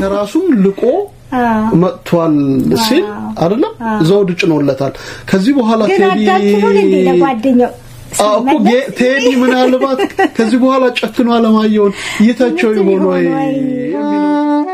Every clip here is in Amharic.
ከራሱም ልቆ መጥቷል ሲል አይደለም ዘውድ ጭኖለታል። ከዚህ በኋላ ግን ቴዲ አዳምጡን እንዴ ለጓደኛው አዎ እኮ ጌ- ቴዲ ምናልባት ከዚህ በኋላ ጨክኖ አለማየሁን ይተቸው ይሆን ወይ የሚለው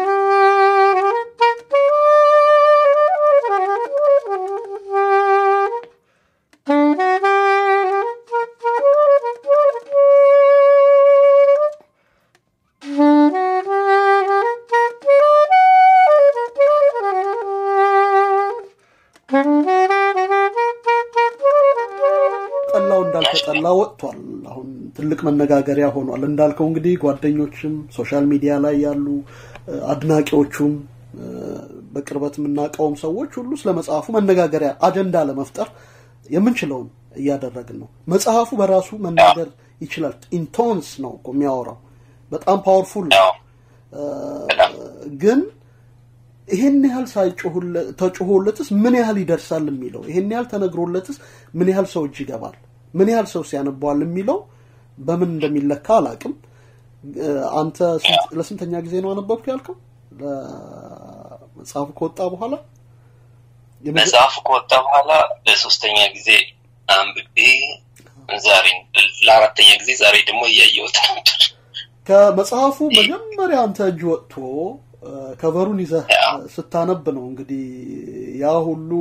ጠላው እንዳልተጠላ ወጥቷል። አሁን ትልቅ መነጋገሪያ ሆኗል። እንዳልከው እንግዲህ ጓደኞችም ሶሻል ሚዲያ ላይ ያሉ እ፣ አድናቂዎቹም እ፣ በቅርበት የምናውቀውም ሰዎች ሁሉ ስለ መጽሐፉ መነጋገሪያ አጀንዳ ለመፍጠር የምንችለውን እያደረግን ነው። መጽሐፉ በራሱ መናገር ይችላል። ኢንቶንስ ነው እኮ የሚያወራው በጣም ፓወርፉል ነው። አዎ በጣም ግን ይሄን ያህል ሳይጮሁለ- ተጮሆለትስ ምን ያህል ይደርሳል የሚለው ይሄን ያህል ተነግሮለትስ ምን ያህል ሰው እጅ ይገባል፣ ምን ያህል ሰው ሲያነቧል የሚለው በምን እንደሚለካ አላቅም። እ፣ አንተ ስንት- ለስንተኛ ጊዜ ነው አነበብኩ ያልከው? መጽሐፉ ከወጣ በኋላ የመጀ- መጽሐፉ ከወጣ በኋላ ለሶስተኛ ጊዜ አንብቤ ዛሬ ለአራተኛ ጊዜ ዛሬ ደግሞ እያየሁት ነበር። ከመጽሐፉ መጀመሪያ አንተ እጅ ወጥቶ እ፣ ከቨሩን ይዘህ እ፣ ስታነብ ነው እንግዲህ ያ ሁሉ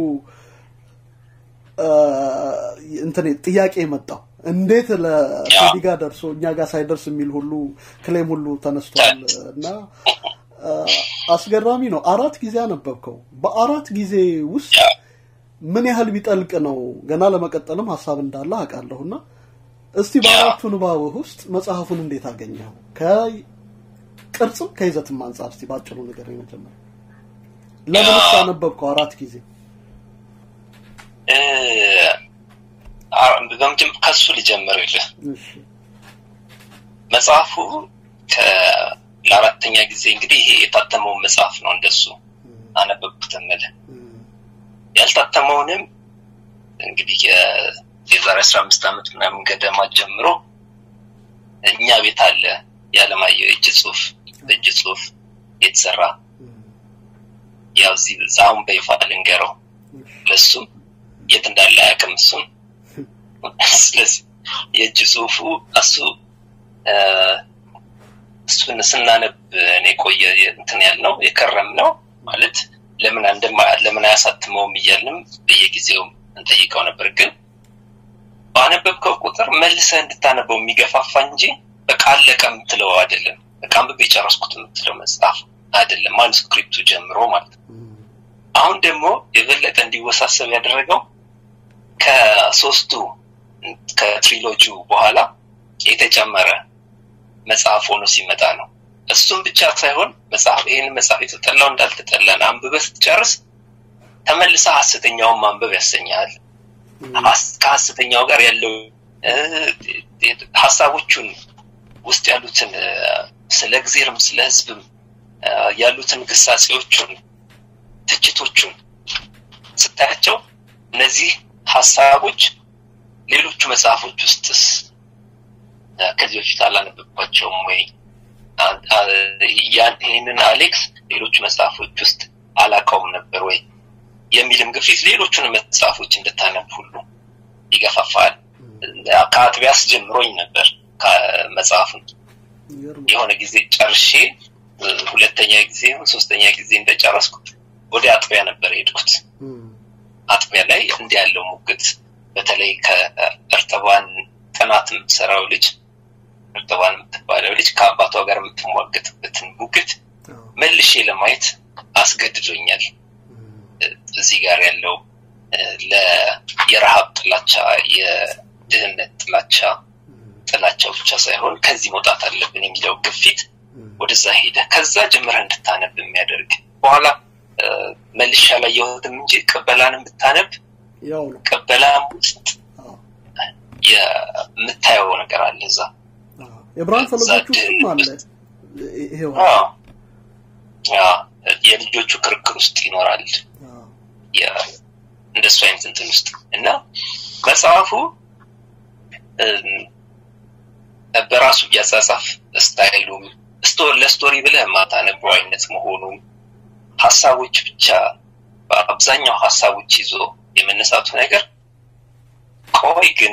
እ፣ እንትን ጥያቄ የመጣው እንዴት ለቴዲ ጋር ደርሶ እኛ ጋር ሳይደርስ የሚል ሁሉ ክሌም ሁሉ ተነስቷል እና እ፣ አስገራሚ ነው። አራት ጊዜ አነበብከው። በአራት ጊዜ ውስጥ ምን ያህል ቢጠልቅ ነው ገና ለመቀጠልም ሀሳብ እንዳለ አውቃለሁና እስቲ በአራቱ ንባብህ ውስጥ መጽሐፉን እንዴት አገኘው? ከቅርጽም ከይዘትም አንጻር እስቲ ባጭሩ ነገር መጀመሪያ ለምንስ አነበብከው አራት ጊዜ? እ፣ አ- በመጀመ- ከሱ ልጀምርልህ። እሺ መጽሐፉ ከ- ለአራተኛ ጊዜ እንግዲህ ይሄ የታተመውን መጽሐፍ ነው እንደሱ አነበብኩት እምልህ ያልታተመውንም እንግዲህ የ- የዛሬ አስራ አምስት ዓመት ምናምን ገደማ ጀምሮ እኛ ቤት አለ የዓለማየሁ የእጅ ጽሁፍ በእጅ ጽሁፍ የተሰራ ያው እዚህ አሁን በይፋ ልንገረው ለሱም የት እንዳለ አያውቅም እሱም ስለዚህ የእጅ ጽሁፉ እሱ እ፣ እሱን ስናነብ እኔ ቆየ እንትን ያልነው የከረም ነው ማለት ለምን እንደማ ለምን አያሳትመውም እያልንም በየጊዜው እንጠይቀው ነበር። ግን ባነበብከው ቁጥር መልሰህ እንድታነበው የሚገፋፋ እንጂ በቃ አለቀ የምትለው አይደለም። በቃ አንብቤ የጨረስኩት የምትለው መጽሐፍ አይደለም። ማኑስክሪፕቱ ጀምሮ ማለት ነው። አሁን ደግሞ የበለጠ እንዲወሳሰብ ያደረገው ከሶስቱ ከትሪሎጂው በኋላ የተጨመረ መጽሐፍ ሆኖ ሲመጣ ነው። እሱም ብቻ ሳይሆን መጽሐፍ ይህን መጽሐፍ የተጠላው እንዳልተጠላን አንብበህ ስትጨርስ ተመልሰ ሀሰተኛውን ማንበብ ያሰኛል። ሀስ- ከሀሰተኛው ጋር ያለው እ፣ ሀሳቦቹን ውስጥ ያሉትን እ፣ ስለ እግዜርም ስለ ሕዝብም እ፣ ያሉትን ግሳጼዎቹን ትችቶቹን ስታያቸው እነዚህ ሀሳቦች ሌሎቹ መጽሐፎች ውስጥስ እ፣ ከዚህ በፊት አላነበብኳቸውም ወይ አ- አ- ያን- ይህንን አሌክስ ሌሎቹ መጽሐፎች ውስጥ አላውቀውም ነበር ወይ የሚልም ግፊት ሌሎቹን መጽሐፎች እንድታነብ ሁሉ ይገፋፋል። ከአጥቢያ አስጀምሮኝ ነበር ከመጽሐፉን ይገርማል። የሆነ ጊዜ ጨርሼ እ፣ ሁለተኛ ጊዜ ይሁን ሶስተኛ ጊዜ እንደጨረስኩ ወደ አጥቢያ ነበር የሄድኩት። እም፣ አጥቢያ ላይ እንዲህ ያለው ሙግት በተለይ ከእርጥባን ጥናት የምትሰራው ልጅ እርጥባን የምትባለው ልጅ ከአባቷ ጋር የምትሟገጥበትን ሙግት አዎ፣ መልሼ ለማየት አስገድዶኛል። እም፣ እዚህ ጋር ያለው እ፣ ለ- የረሃብ ጥላቻ፣ የድህነት ጥላቻ እም፣ ጥላቻው ብቻ ሳይሆን ከዚህ መውጣት አለብን የሚለው ግፊት እም፣ ወደዛ ሄደ። ከዛ ጀምረህ እንድታነብ የሚያደርግ በኋላ እ፣ መልሼ አላየሁትም እንጂ ቅበላንም ብታነብ ያው ነው። ቅበላም ውስጥ አዎ፣ የምታየው ነገር አለ እዛ አዎ። የብርሃን ፈለጎች ውስጥም አለ ይ- ይሄው አዎ። አዎ፣ የልጆቹ ክርክር ውስጥ ይኖራል አዎ፣ የ- እንደሱ አይነት እንትን ውስጥ እና መጽሐፉ እም፣ በራሱ እያጻጻፍ ስታይሉም ለስቶሪ ብለህ የማታነበው አይነት መሆኑን ሀሳቦች ብቻ በአብዛኛው ሀሳቦች ይዞ የመነሳቱ ነገር ቆይ ግን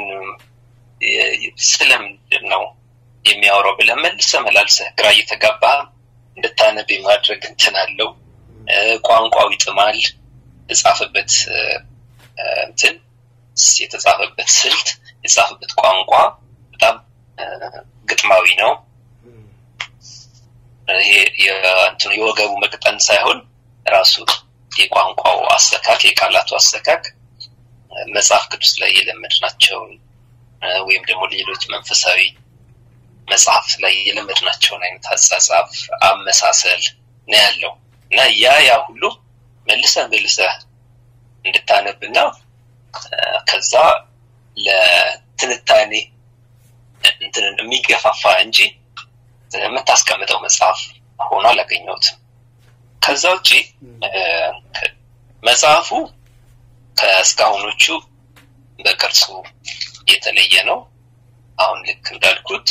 ስለምንድን ነው የሚያወራው ብለህ መልሰህ መላልሰህ ግራ እየተጋባህ እንድታነብ የማድረግ እንትን አለው። ቋንቋው ይጥማል። የተጻፈበት እንትን የተጻፈበት ስልት የተጻፈበት ቋንቋ በጣም ግጥማዊ ነው። ይሄ የእንትኑ የወገቡ መቅጠን ሳይሆን ራሱ የቋንቋው አሰካክ የቃላቱ አሰካክ መጽሐፍ ቅዱስ ላይ የለመድናቸውን ወይም ደግሞ ሌሎች መንፈሳዊ መጽሐፍ ላይ የለመድናቸውን አይነት አጻጻፍ አመሳሰል ነው ያለው እና ያ ያ ሁሉ መልሰህ መልሰህ እንድታነብና ከዛ ለትንታኔ እንትን የሚገፋፋ እንጂ የምታስቀምጠው መጽሐፍ ሆኖ አላገኘሁትም። ከዛ ውጭ መጽሐፉ ከእስካሁኖቹ በቅርጹ የተለየ ነው። አሁን ልክ እንዳልኩት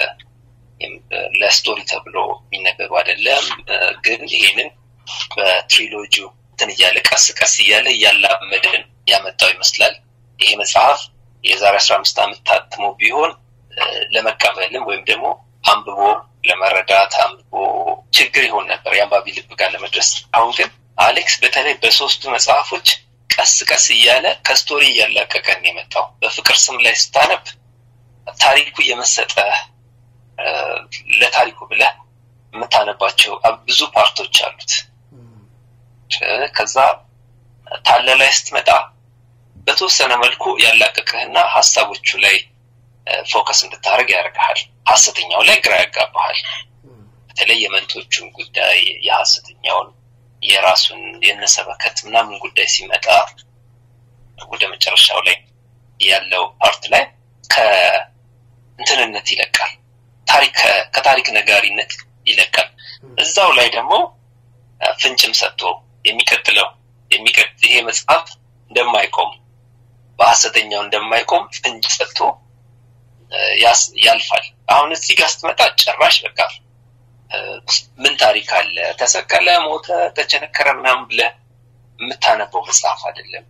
ለስቶሪ ተብሎ የሚነበብ አይደለም። ግን ይሄንን በትሪሎጂ እንትን እያለ ቀስ ቀስ እያለ እያላመደን ያመጣው ይመስላል። ይሄ መጽሐፍ የዛሬ አስራ አምስት ዓመት ታትሞ ቢሆን ለመቀበልም ወይም ደግሞ አንብቦ ለመረዳት አንብቦ ችግር ይሆን ነበር የአንባቢ ልብ ጋር ለመድረስ። አሁን ግን አሌክስ በተለይ በሶስቱ መጽሐፎች ቀስ ቀስ እያለ ከስቶሪ እያላቀቀን የመጣው በፍቅር ስም ላይ ስታነብ ታሪኩ የመሰጠ ለታሪኩ ብለህ የምታነባቸው ብዙ ፓርቶች አሉት። ከዛ ታለ ላይ ስትመጣ በተወሰነ መልኩ ያላቀቅህና ሀሳቦቹ ላይ ፎከስ እንድታደርግ ያደርግሃል። ሀሰተኛው ላይ ግራ ያጋባሃል። በተለይ የመንቶቹን ጉዳይ የሀሰተኛውን የራሱን የነሰበከት ምናምን ጉዳይ ሲመጣ ወደ መጨረሻው ላይ ያለው ፓርት ላይ ከእንትንነት ይለቃል። ታሪክ ከታሪክ ነጋሪነት ይለቃል። እዛው ላይ ደግሞ ፍንጭም ሰጥቶ የሚቀጥለው ይሄ መጽሐፍ እንደማይቆም በሀሰተኛው እንደማይቆም ፍንጭ ሰጥቶ ያልፋል። አሁን እዚህ ጋር ስትመጣ ጭራሽ በቃ ምን ታሪክ አለ፣ ተሰቀለ፣ ሞተ፣ ተቸነከረ ምናምን ብለህ የምታነበው መጽሐፍ አይደለም።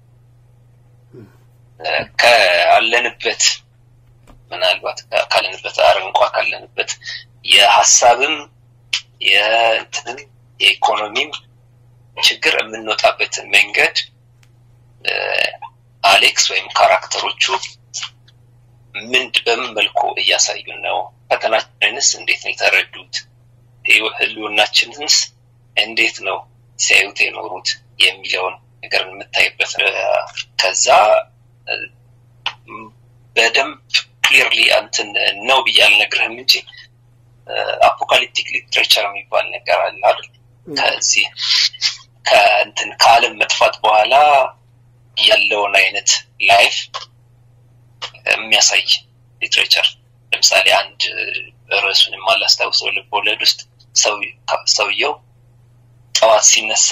ካለንበት ምናልባት ካለንበት አረንቋ ካለንበት የሀሳብም የእንትንም የኢኮኖሚም ችግር የምንወጣበትን መንገድ አሌክስ ወይም ካራክተሮቹ ምን በምን መልኩ እያሳዩን ነው? ፈተናችንንስ እንዴት ነው የተረዱት? ህልውናችንንስ እንዴት ነው ሲያዩት የኖሩት የሚለውን ነገር የምታይበት ከዛ በደንብ ክሊርሊ እንትን ነው ብዬ አልነግርህም እንጂ አፖካሊፕቲክ ሊትሬቸር የሚባል ነገር አለ አይደል? ከዚህ ከእንትን ከዓለም መጥፋት በኋላ ያለውን አይነት ላይፍ የሚያሳይ ሊትሬቸር ለምሳሌ አንድ ርዕሱን የማላስታውሰው ልብ ወለድ ውስጥ ሰውየው ጠዋት ሲነሳ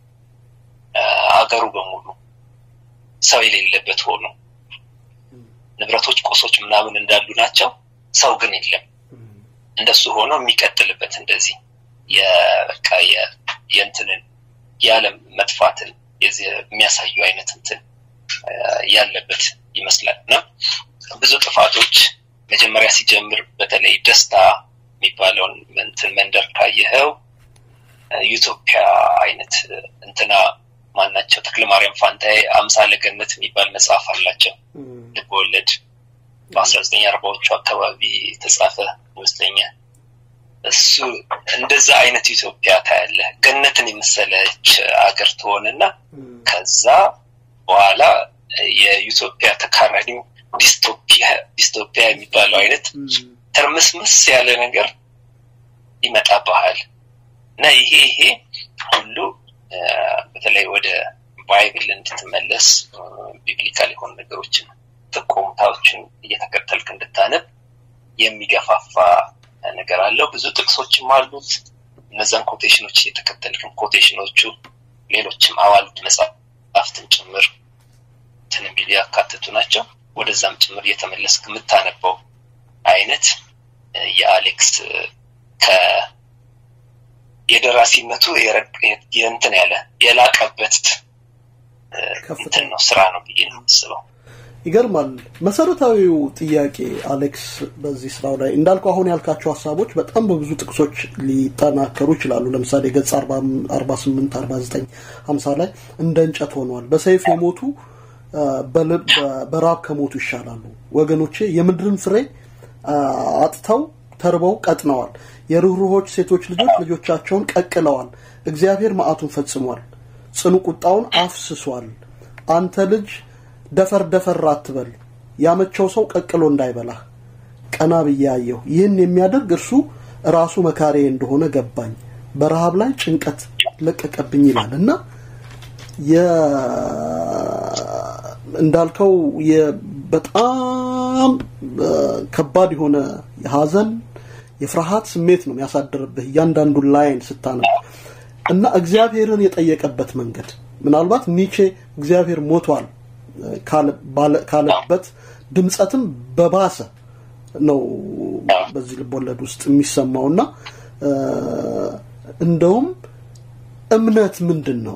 አገሩ በሙሉ ሰው የሌለበት ሆኖ ንብረቶች፣ ቁሶች ምናምን እንዳሉ ናቸው። ሰው ግን የለም። እንደሱ ሆኖ የሚቀጥልበት እንደዚህ የበቃ የእንትንን የዓለም መጥፋትን የሚያሳዩ አይነት እንትን ያለበት ይመስላል እና ብዙ ጥፋቶች መጀመሪያ ሲጀምር በተለይ ደስታ የሚባለውን እንትን መንደር ካየኸው ዩቶፒያ አይነት እንትና ማናቸው ተክለ ማርያም ፋንታዬ አምሳለ ገነት የሚባል መጽሐፍ አላቸው ልብ ወለድ በአስራ ዘጠኝ አርባዎቹ አካባቢ የተጻፈ ይመስለኛል። እሱ እንደዛ አይነት ኢትዮጵያ ታያለህ። ገነትን የመሰለች አገር ትሆንና ከዛ በኋላ የዩቶፒያ ተቃራኒው ዲስቶፒያ ዲስቶፒያ የሚባለው አይነት ትርምስምስ ያለ ነገር ይመጣብሃል እና ይሄ ይሄ ሁሉ በተለይ ወደ ባይብል እንድትመለስ ቢብሊካል የሆኑ ነገሮችን ጥቆምታዎችን እየተከተልክ እንድታነብ የሚገፋፋ ነገር አለው። ብዙ ጥቅሶችም አሉት። እነዛን ኮቴሽኖች እየተከተልክም ኮቴሽኖቹ ሌሎችም አዋልድ መጽሐፍትን ጭምር እንትን ቢሉ ያካትቱ ናቸው። ወደዛም ጭምር እየተመለስክ የምታነበው አይነት የአሌክስ የደራሲነቱ የእንትን ያለ የላቀበት እንትን ነው ስራ ነው ብዬ ነው የማስበው። ይገርማል። መሰረታዊው ጥያቄ አሌክስ፣ በዚህ ስራው ላይ እንዳልከው አሁን ያልካቸው ሀሳቦች በጣም በብዙ ጥቅሶች ሊጠናከሩ ይችላሉ። ለምሳሌ ገጽ 48፣ 49፣ 50 ላይ እንደ እንጨት ሆነዋል፣ በሰይፍ የሞቱ በራብ ከሞቱ ይሻላሉ። ወገኖቼ የምድርን ፍሬ አጥተው ተርበው ቀጥነዋል። የርኅሩኆች ሴቶች ልጆች ልጆቻቸውን ቀቅለዋል። እግዚአብሔር መዓቱን ፈጽሟል፣ ጽኑ ቁጣውን አፍስሷል። አንተ ልጅ ደፈር ደፈር አትበል፣ ያመቸው ሰው ቀቅሎ እንዳይበላህ። ቀና ብዬ አየሁ፣ ይህን የሚያደርግ እርሱ ራሱ መካሬ እንደሆነ ገባኝ። በረሃብ ላይ ጭንቀት ለቀቀብኝ ይላል እና እንዳልከው በጣም ከባድ የሆነ የሀዘን የፍርሃት ስሜት ነው የሚያሳድርብህ እያንዳንዱን ላይን ስታነብ እና እግዚአብሔርን የጠየቀበት መንገድ ምናልባት ኒቼ እግዚአብሔር ሞቷል ካለበት ድምፀትም በባሰ ነው በዚህ ልቦለድ ውስጥ የሚሰማው እና እንደውም እምነት ምንድን ነው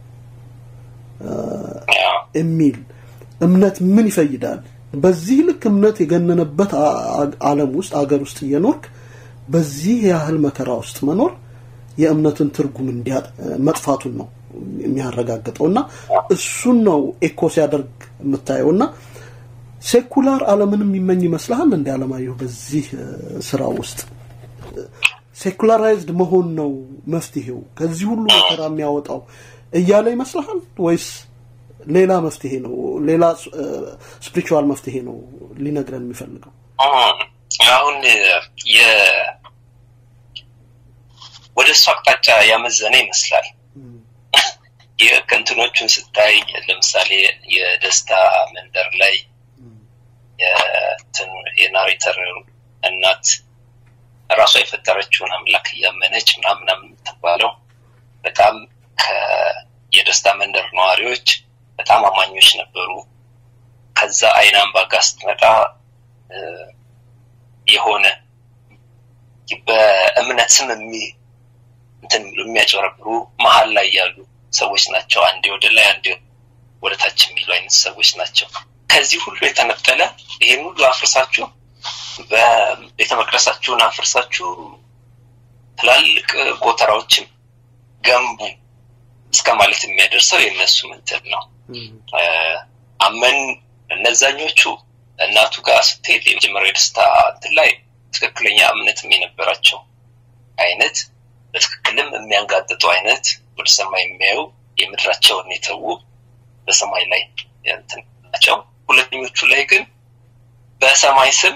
የሚል እምነት ምን ይፈይዳል? በዚህ ልክ እምነት የገነነበት ዓለም ውስጥ አገር ውስጥ እየኖርክ በዚህ ያህል መከራ ውስጥ መኖር የእምነትን ትርጉም መጥፋቱን ነው የሚያረጋግጠው እና እሱን ነው ኤኮ ሲያደርግ የምታየው እና ሴኩላር ዓለምን የሚመኝ ይመስልሃል እንደ አለማየሁ በዚህ ስራ ውስጥ ሴኩላራይዝድ መሆን ነው መፍትሄው ከዚህ ሁሉ መከራ የሚያወጣው እያለ ይመስልሃል ወይስ ሌላ መፍትሄ ነው ሌላ ስፒሪቹዋል መፍትሄ ነው ሊነግረን የሚፈልገው አሁን ወደ እሱ አቅጣጫ ያመዘነ ይመስላል የከንትኖቹን ስታይ ለምሳሌ የደስታ መንደር ላይ የናሬተር እናት ራሷ የፈጠረችውን አምላክ እያመነች ምናምናም የምትባለው በጣም የደስታ መንደር ነዋሪዎች በጣም አማኞች ነበሩ። ከዛ አይን አምባ ጋር ስትመጣ የሆነ በእምነት ስም እንትን የሚያጨረብሩ መሀል ላይ ያሉ ሰዎች ናቸው። አንዴ ወደ ላይ አንዴ ወደ ታች የሚሉ አይነት ሰዎች ናቸው። ከዚህ ሁሉ የተነጠለ ይሄን ሁሉ አፍርሳችሁ በቤተ መቅደሳችሁን አፍርሳችሁ ትላልቅ ጎተራዎችን ገንቡ እስከ ማለት የሚያደርሰው የእነሱ ምንትን ነው። አመን እነዛኞቹ እናቱ ጋር ስትሄድ የመጀመሪያው የደስታ እንትን ላይ ትክክለኛ እምነትም የነበራቸው አይነት በትክክልም የሚያንጋጥጡ አይነት ወደ ሰማይ የሚያዩ የምድራቸውን የተዉ በሰማይ ላይ እንትን ናቸው። ሁለተኞቹ ላይ ግን በሰማይ ስም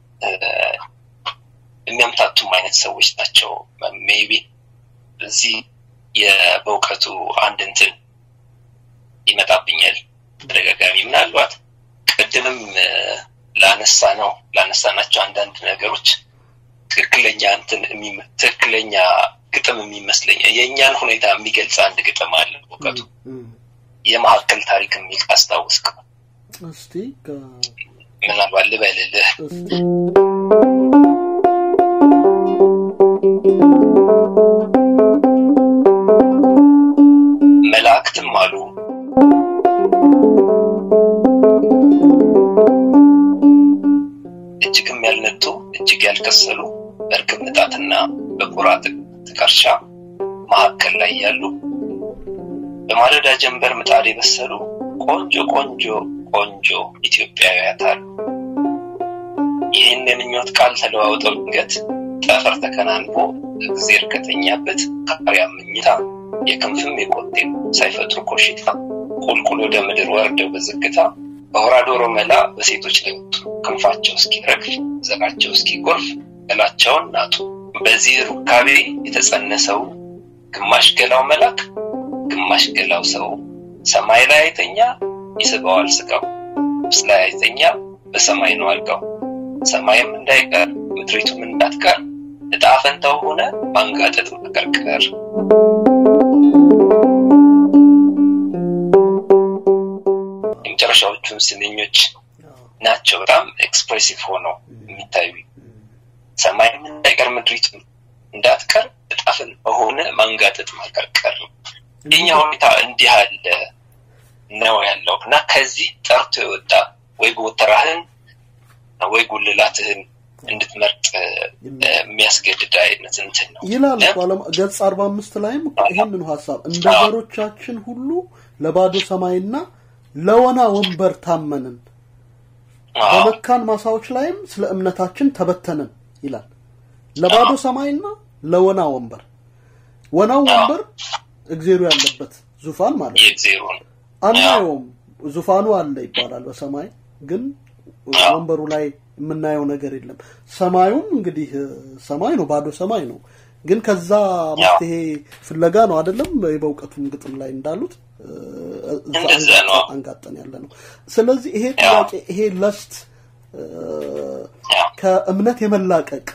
የሚያምታቱም አይነት ሰዎች ናቸው። ሜቢ እዚህ በእውቀቱ አንድ እንትን ይመጣብኛል ተደጋጋሚ ምናልባት ቅድምም ላነሳ ነው ላነሳ ናቸው አንዳንድ ነገሮች ትክክለኛ እንትን ትክክለኛ ግጥም የሚመስለኝ የእኛን ሁኔታ የሚገልጽ አንድ ግጥም አለ እውቀቱ የመካከል ታሪክ የሚል አስታውስክ እስቲ ምናልባት ልበልልህ መላእክትም አሉ እጅግም ያልነጡ እጅግ ያልከሰሉ በእርግብ ንጣትና በቁራ ጥቀርሻ መካከል ላይ ያሉ በማለዳ ጀንበር ምጣድ የበሰሉ ቆንጆ ቆንጆ ቆንጆ ኢትዮጵያውያት አሉ። ይህን የምኞት ቃል ተለዋውጠው ድንገት ጠፈር ተከናንቦ እግዜር ከተኛበት ካሪያ ምኝታ የክንፍም የቆጤም ሳይፈጥሩ ኮሽታ ቁልቁል ወደ ምድር ወርደው በዝግታ በሆራ ዶሮ መላ በሴቶች ላይ ወጡ። ክንፋቸው እስኪረግፍ ዘራቸው እስኪጎርፍ ገላቸውን ናጡ። በዚህ ሩካቤ የተጸነሰው ግማሽ ገላው መላክ ግማሽ ገላው ሰው ሰማይ ላይ አይተኛ ይስበዋል ስጋው ምስ ላይ አይተኛ በሰማይ ነው አልጋው ሰማይም እንዳይቀር ምድሪቱም እንዳትቀር እጣ ፈንታው ሆነ ማንጋጠጥ መቀርቀር የመጨረሻዎቹን ስንኞች ናቸው በጣም ኤክስፕሬሲቭ ሆነው የሚታዩ ሰማይም እንዳይቀር ምድሪቱም እንዳትቀር እጣፍን በሆነ ማንጋጠጥ ማቀርቀር የኛ ሁኔታ እንዲህ አለ ነው ያለው እና ከዚህ ጠርቶ የወጣ ወይ ጎተራህን ወይ ጉልላትህን እንድትመርጥ የሚያስገድድ አይነት እንትን ነው ይላል እኮ ዓለም ገጽ አርባ አምስት ላይም ይህንኑ ሀሳብ እንደ ዘሮቻችን ሁሉ ለባዶ ሰማይና ለወና ወንበር ታመንን በመካን ማሳዎች ላይም ስለ እምነታችን ተበተንን ይላል ለባዶ ሰማይና ለወና ወንበር ወናው ወንበር እግዜሩ ያለበት ዙፋን ማለት ነው አናየውም ዙፋኑ አለ ይባላል በሰማይ ግን ወንበሩ ላይ የምናየው ነገር የለም ሰማዩም እንግዲህ ሰማይ ነው ባዶ ሰማይ ነው ግን ከዛ መፍትሄ ፍለጋ ነው አይደለም በእውቀቱም ግጥም ላይ እንዳሉት አንጋጠን ያለ ነው ስለዚህ ይሄ ጥያቄ ይሄ ለስት ከእምነት የመላቀቅ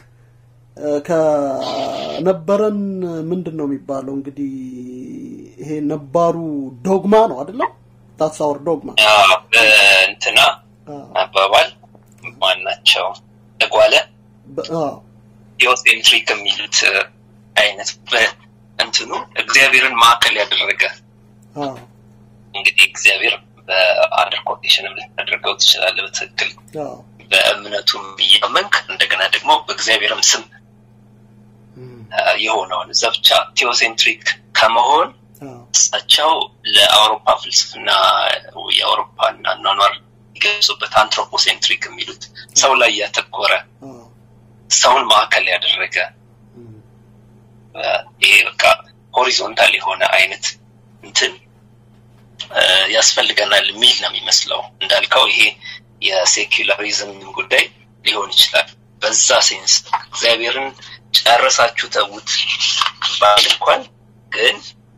ከነበረን ምንድን ነው የሚባለው እንግዲህ ይሄ ነባሩ ዶግማ ነው አይደለም ታሳወር ዶግማ እንትና አባባል ማናቸው ተጓለ ቴዎሴንትሪክ የሚሉት አይነት እንትኑ እግዚአብሔርን ማዕከል ያደረገ እንግዲህ እግዚአብሔር በአንደር ኮቴሽንም ልታደርገው ትችላለ በትክክል በእምነቱም እያመንክ እንደገና ደግሞ በእግዚአብሔርም ስም የሆነውን እዛ ብቻ ቴዎሴንትሪክ ከመሆን እሳቸው ለአውሮፓ ፍልስፍና የአውሮፓን አኗኗር ይገልጹበት አንትሮፖሴንትሪክ የሚሉት ሰው ላይ ያተኮረ ሰውን ማዕከል ያደረገ ይሄ በቃ ሆሪዞንታል የሆነ አይነት እንትን ያስፈልገናል የሚል ነው የሚመስለው እንዳልከው ይሄ የሴኩላሪዝም ጉዳይ ሊሆን ይችላል በዛ ሴንስ እግዚአብሔርን ጨረሳችሁ ተዉት ባል እንኳን ግን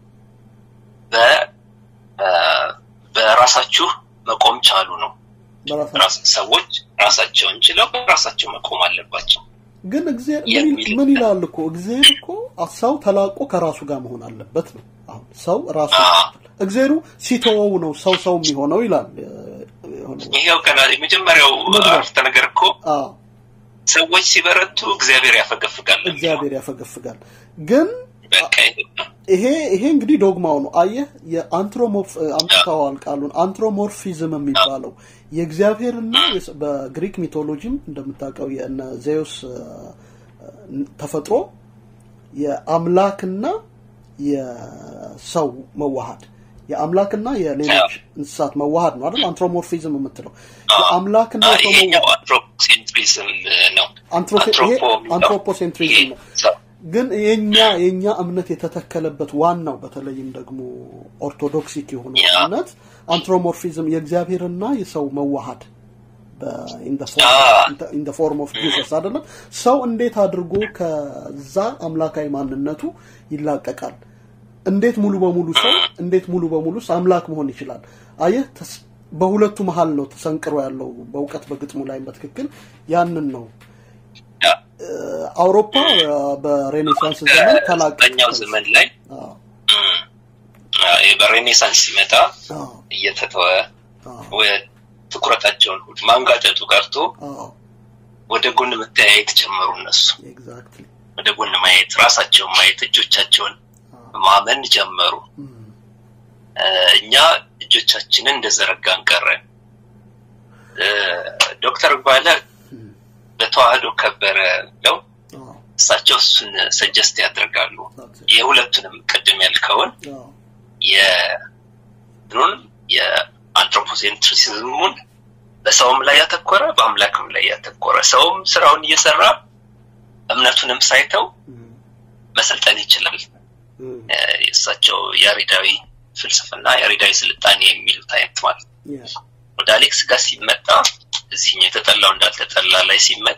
በራሳችሁ መቆም ቻሉ ነው ሰዎች ራሳቸውን ችለው በራሳቸው መቆም አለባቸው ግን እግዚአብሔር ምን ይላል እኮ እግዚአብሔር እኮ ሰው ተላቆ ከራሱ ጋር መሆን አለበት ነው አሁን ሰው ራሱ እግዚአብሔሩ ሲተወው ነው ሰው ሰው የሚሆነው ይላል ይሄው ከና የመጀመሪያው አረፍተ ነገር እኮ ሰዎች ሲበረቱ እግዚአብሔር ያፈገፍጋል እግዚአብሔር ያፈገፍጋል ግን ይሄ ይሄ እንግዲህ ዶግማው ነው አየህ የአንትሮሞርፍ አምጥተዋል ቃሉን አንትሮሞርፊዝም የሚባለው የእግዚአብሔርና በግሪክ ሚቶሎጂም እንደምታውቀው የእነ ዜውስ ተፈጥሮ የአምላክና የሰው መዋሃድ የአምላክና የሌሎች እንስሳት መዋሃድ ነው አይደል አንትሮሞርፊዝም የምትለው የአምላክና አንትሮፖሴንትሪዝም ነው አንትሮፖሴንትሪዝም ነው ግን የኛ የኛ እምነት የተተከለበት ዋናው በተለይም ደግሞ ኦርቶዶክሲክ የሆነ እምነት አንትሮሞርፊዝም የእግዚአብሔርና የሰው መዋሃድ ኢን ፎርም ኦፍ ጂሰስ አይደለም ሰው እንዴት አድርጎ ከዛ አምላካዊ ማንነቱ ይላቀቃል እንዴት ሙሉ በሙሉ ሰው እንዴት ሙሉ በሙሉ አምላክ መሆን ይችላል አየህ በሁለቱ መሀል ነው ተሰንቅሮ ያለው በእውቀት በግጥሙ ላይ በትክክል ያንን ነው አውሮፓ በሬኔሳንስ ዘመን ተላቀኛው ዘመን ላይ በሬኔሳንስ ሲመጣ እየተተወ ትኩረታቸውን ሁሉ ማንጋጨቱ ቀርቶ ወደ ጎን መተያየት ጀመሩ እነሱ ወደ ጎን ማየት ራሳቸውን ማየት እጆቻቸውን ማመን ጀመሩ እኛ እጆቻችንን እንደዘረጋን ቀረን ዶክተር ባለ በተዋህዶ ከበረ ነው እሳቸው እሱን ሰጀስት ያደርጋሉ የሁለቱንም ቅድም ያልከውን የኑን የአንትሮፖሴንትሪሲዝሙን በሰውም ላይ ያተኮረ በአምላክም ላይ ያተኮረ ሰውም ስራውን እየሰራ እምነቱንም ሳይተው መሰልጠን ይችላል እሳቸው ያሬዳዊ ፍልስፍና ያሬዳዊ ስልጣኔ የሚሉት አይነት ማለት ወደ አሌክስ ጋር ሲመጣ እዚህኛው የተጠላው እንዳልተጠላ ላይ ሲመጣ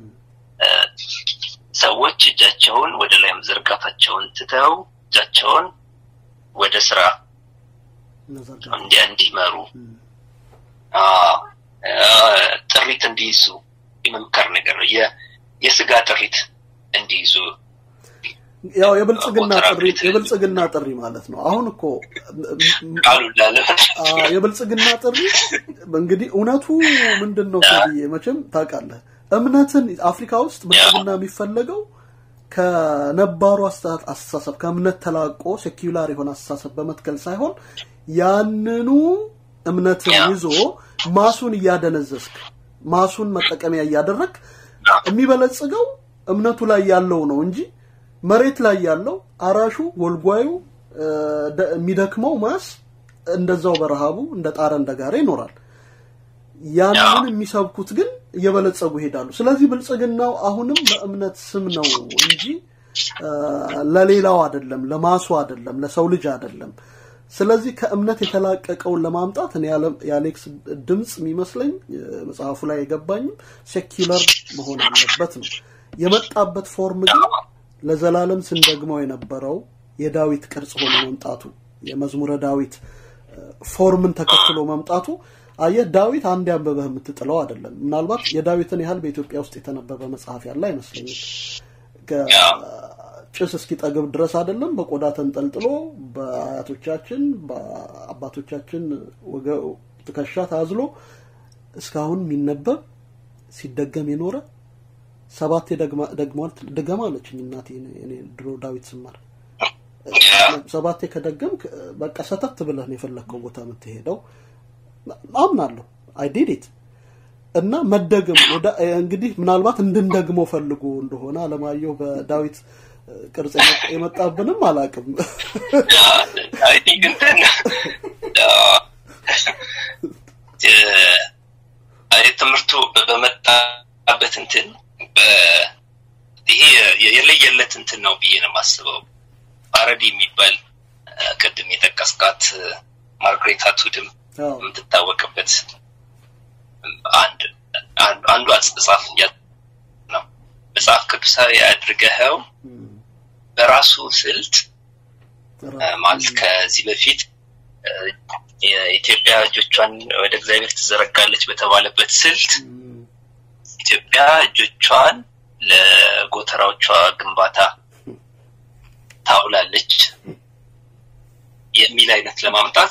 ሰዎች እጃቸውን ወደ ላይ መዘርጋታቸውን ትተው እጃቸውን ወደ ስራ እንዲያ እንዲመሩ ጥሪት እንዲይዙ የመምከር ነገር ነው የስጋ ጥሪት እንዲይዙ ያው የብልጽግና ጥሪ የብልጽግና ጥሪ ማለት ነው አሁን እኮ የብልጽግና ጥሪ እንግዲህ እውነቱ ምንድን ነው ሰብዬ መቼም ታውቃለህ እምነትን አፍሪካ ውስጥ ብልጽግና የሚፈለገው ከነባሩ አስተሳሰብ ከእምነት ተላቆ ሴኪላር የሆነ አስተሳሰብ በመትከል ሳይሆን ያንኑ እምነትን ይዞ ማሱን እያደነዘዝክ ማሱን መጠቀሚያ እያደረግ የሚበለጽገው እምነቱ ላይ ያለው ነው እንጂ መሬት ላይ ያለው አራሹ ጎልጓዩ የሚደክመው ማስ እንደዛው በረሃቡ እንደ ጣረ እንደ ጋረ ይኖራል። ያንን የሚሰብኩት ግን እየበለጸጉ ይሄዳሉ። ስለዚህ ብልጽግናው አሁንም በእምነት ስም ነው እንጂ ለሌላው አይደለም፣ ለማሱ አይደለም፣ ለሰው ልጅ አይደለም። ስለዚህ ከእምነት የተላቀቀውን ለማምጣት እኔ የአሌክስ ድምፅ የሚመስለኝ መጽሐፉ ላይ የገባኝም ሴኪለር መሆን አለበት ነው። የመጣበት ፎርም ግን ለዘላለም ስንደግመው የነበረው የዳዊት ቅርጽ ሆኖ መምጣቱ የመዝሙረ ዳዊት ፎርምን ተከትሎ መምጣቱ አየህ፣ ዳዊት አንድ ያንበበህ የምትጥለው አይደለም። ምናልባት የዳዊትን ያህል በኢትዮጵያ ውስጥ የተነበበ መጽሐፍ ያለ አይመስለኝም። ጭስ እስኪጠግብ ድረስ አይደለም በቆዳ ተንጠልጥሎ በአያቶቻችን በአባቶቻችን ትከሻ ታዝሎ እስካሁን የሚነበብ ሲደገም የኖረ ሰባቴ ደግሟል ድገማ አለችኝ እናቴ እኔ ድሮ ዳዊት ስማር ሰባቴ ከደገም በቃ ሰተት ብለህ ነው የፈለግከው ቦታ የምትሄደው አምናለሁ አይ ዲድ ኢት እና መደገም እንግዲህ ምናልባት እንድንደግመው ፈልጎ እንደሆነ አለማየሁ በዳዊት ቅርጽ የመጣብንም አላቅም ትምህርቱ በመጣበት እንትን ይሄ የለየለት እንትን ነው ብዬ ነው የማስበው ፓረዲ የሚባል ቅድም የጠቀስካት ማርግሬት አቱድም የምትታወቅበት አንድ አንዱ አጽጻፍ ነው መጽሐፍ ቅዱሳዊ አድርገኸው በራሱ ስልት ማለት ከዚህ በፊት የኢትዮጵያ እጆቿን ወደ እግዚአብሔር ትዘረጋለች በተባለበት ስልት ኢትዮጵያ እጆቿን ለጎተራዎቿ ግንባታ ታውላለች የሚል አይነት ለማምጣት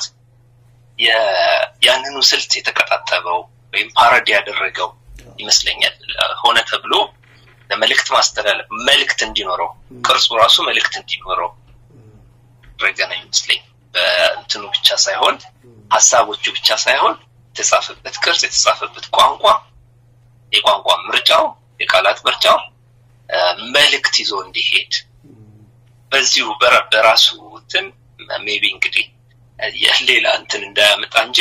ያንኑ ስልት የተቀጣጠበው ወይም ፓረዲ ያደረገው ይመስለኛል። ሆነ ተብሎ ለመልእክት ማስተላለፍ መልእክት እንዲኖረው ቅርጹ ራሱ መልእክት እንዲኖረው ረገ ነው ይመስለኝ። በእንትኑ ብቻ ሳይሆን ሀሳቦቹ ብቻ ሳይሆን የተጻፈበት ቅርጽ፣ የተጻፈበት ቋንቋ፣ የቋንቋ ምርጫው፣ የቃላት ምርጫው መልእክት ይዞ እንዲሄድ በዚሁ በራሱ እንትን ሜቢ እንግዲህ ሌላ እንትን እንዳያመጣ እንጂ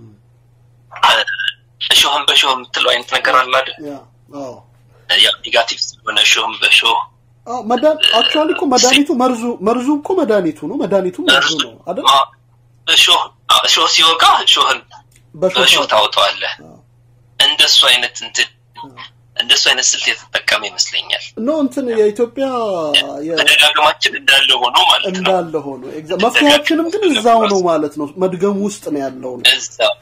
እሾህም በሾህ የምትለው አይነት ነገር አለ አይደል? ያው ኔጋቲቭ ስለሆነ እሾህም በሾህ አክቹዋሊ እኮ መድኃኒቱ መርዙ መርዙ እኮ መድኃኒቱ ነው። መድኃኒቱ መርዙ ነው አይደል? እሾህ እሾህ ሲወጋ እሾህን በእሾህ ታወጣዋለህ። እንደሱ አይነት እንትን እንደሱ አይነት ስልት የተጠቀመ ይመስለኛል። ኖ እንትን የኢትዮጵያ ተደጋግማችን እንዳለ ሆኖ ማለት ነው እንዳለ ሆኖ መፍትሄያችንም ግን እዛው ነው ማለት ነው። መድገሙ ውስጥ ነው ያለው ነው። እዛው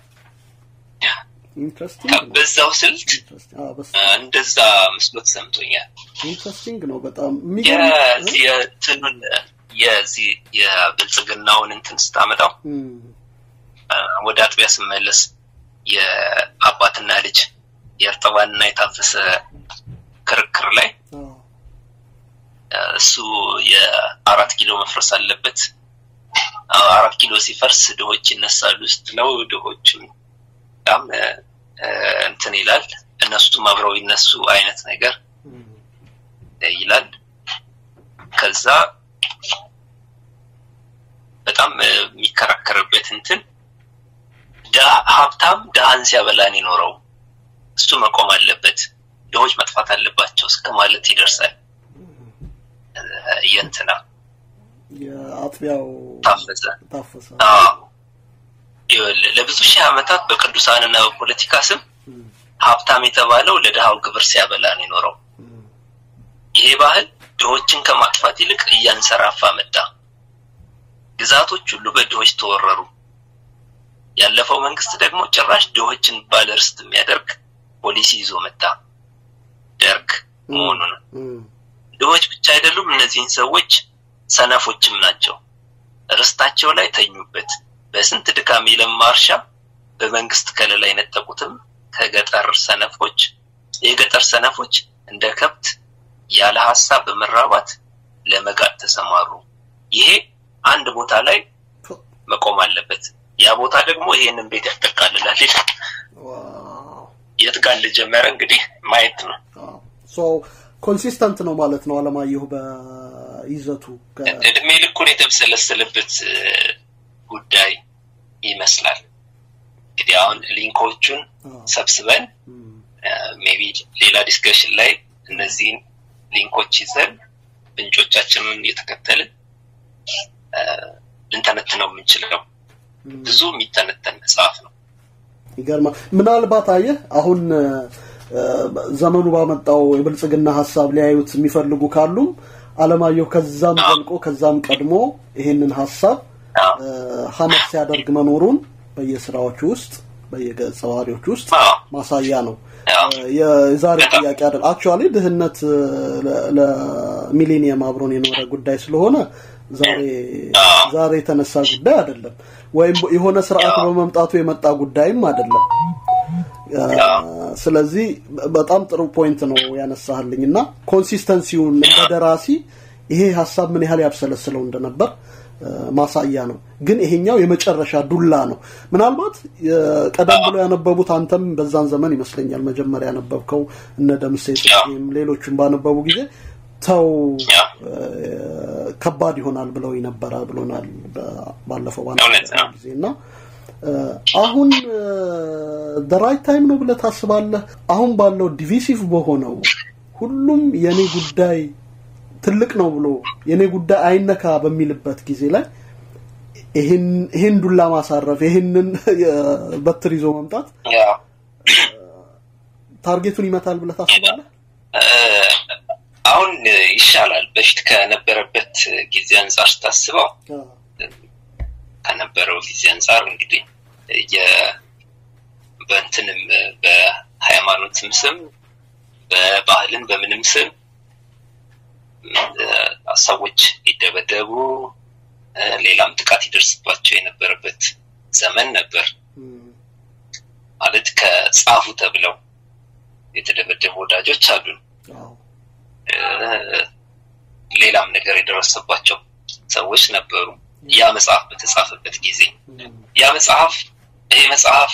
በዛው ስልት እንደዛ ምስሎት ሰምቶኛል። ኢንትረስቲንግ ነው በጣም የትኑን የዚህ የብልጽግናውን እንትን ስታመጣው ወደ አጥቢያ ስመለስ የአባትና ልጅ የእርጥባንና የታፈሰ ክርክር ላይ እሱ የአራት ኪሎ መፍረስ አለበት። አራት ኪሎ ሲፈርስ ድሆች ይነሳሉ ስትለው ድሆችም በጣም እንትን ይላል፣ እነሱም አብረው ይነሱ አይነት ነገር ይላል። ከዛ በጣም የሚከራከርበት እንትን ሀብታም ድሃን ሲያበላን ይኖረው እሱ መቆም አለበት፣ ድሆች መጥፋት አለባቸው እስከ ማለት ይደርሳል። የእንትና የአጥቢያው ታፈሰ ታፈሰ ለብዙ ሺህ ዓመታት በቅዱሳንና በፖለቲካ ስም ሀብታም የተባለው ለድሃው ግብር ሲያበላ ነው የኖረው። ይሄ ባህል ድሆችን ከማጥፋት ይልቅ እያንሰራፋ መጣ። ግዛቶች ሁሉ በድሆች ተወረሩ። ያለፈው መንግስት ደግሞ ጭራሽ ድሆችን ባለርስት የሚያደርግ ፖሊሲ ይዞ መጣ። ደርግ መሆኑ ነው። ድሆች ብቻ አይደሉም፣ እነዚህን ሰዎች ሰነፎችም ናቸው። ርስታቸው ላይ ተኙበት። በስንት ድካም የለማ እርሻ በመንግስት ከለላ የነጠቁትም ከገጠር ሰነፎች የገጠር ሰነፎች እንደ ከብት ያለ ሀሳብ በመራባት ለመጋጥ ተሰማሩ። ይሄ አንድ ቦታ ላይ መቆም አለበት። ያ ቦታ ደግሞ ይሄንን ቤት ያጠቃልላል። የት ጋር እንደጀመረ እንግዲህ ማየት ነው። ኮንሲስተንት ነው ማለት ነው አለማየሁ በይዘቱ እድሜ ልኩን የተብሰለሰለበት ጉዳይ ይመስላል። እንግዲህ አሁን ሊንኮቹን ሰብስበን ሜቢ ሌላ ዲስከሽን ላይ እነዚህን ሊንኮች ይዘን ምንጮቻችንን እየተከተልን ልንተነትነው የምንችለው ብዙ የሚተነተን መጽሐፍ ነው። ይገርማል። ምናልባት አየህ አሁን ዘመኑ ባመጣው የብልጽግና ሀሳብ ሊያዩት የሚፈልጉ ካሉም አለማየሁ ከዛም ዘልቆ ከዛም ቀድሞ ይሄንን ሀሳብ ሀመት ሲያደርግ መኖሩን በየስራዎቹ ውስጥ በየገጸ ባህሪዎቹ ውስጥ ማሳያ ነው። የዛሬ ጥያቄ አይደል። አክቹዋሊ ድህነት ለሚሌኒየም አብሮን የኖረ ጉዳይ ስለሆነ ዛሬ ዛሬ የተነሳ ጉዳይ አይደለም፣ ወይም የሆነ ስርዓት በመምጣቱ የመጣ ጉዳይም አይደለም። ስለዚህ በጣም ጥሩ ፖይንት ነው ያነሳህልኝ እና ኮንሲስተንሲውን እንደ ደራሲ ይሄ ሀሳብ ምን ያህል ያብሰለስለው እንደነበር ማሳያ ነው። ግን ይሄኛው የመጨረሻ ዱላ ነው። ምናልባት ቀደም ብሎ ያነበቡት አንተም በዛን ዘመን ይመስለኛል መጀመሪያ ያነበብከው እነ ደምሴ ጽጌም ሌሎቹም ባነበቡ ጊዜ ተው ከባድ ይሆናል ብለው ነበረ ብሎናል ባለፈው ባነበብነው ጊዜ እና አሁን ራይት ታይም ነው ብለህ ታስባለህ? አሁን ባለው ዲቪሲቭ በሆነው ሁሉም የኔ ጉዳይ ትልቅ ነው ብሎ የኔ ጉዳይ አይነካ በሚልበት ጊዜ ላይ ይህን ዱላ ማሳረፍ ይህንን በትር ይዞ መምጣት ታርጌቱን ይመታል ብለህ ታስባለህ? አሁን ይሻላል። በፊት ከነበረበት ጊዜ አንጻር ስታስበው ከነበረው ጊዜ አንጻር እንግዲህ በእንትንም በሃይማኖትም ስም በባህልም በምንም ስም ሰዎች ይደበደቡ ሌላም ጥቃት ይደርስባቸው የነበረበት ዘመን ነበር። ማለት ከጻፉ ተብለው የተደበደቡ ወዳጆች አሉን። ሌላም ነገር የደረሰባቸው ሰዎች ነበሩ። ያ መጽሐፍ በተጻፈበት ጊዜ ያ መጽሐፍ ይሄ መጽሐፍ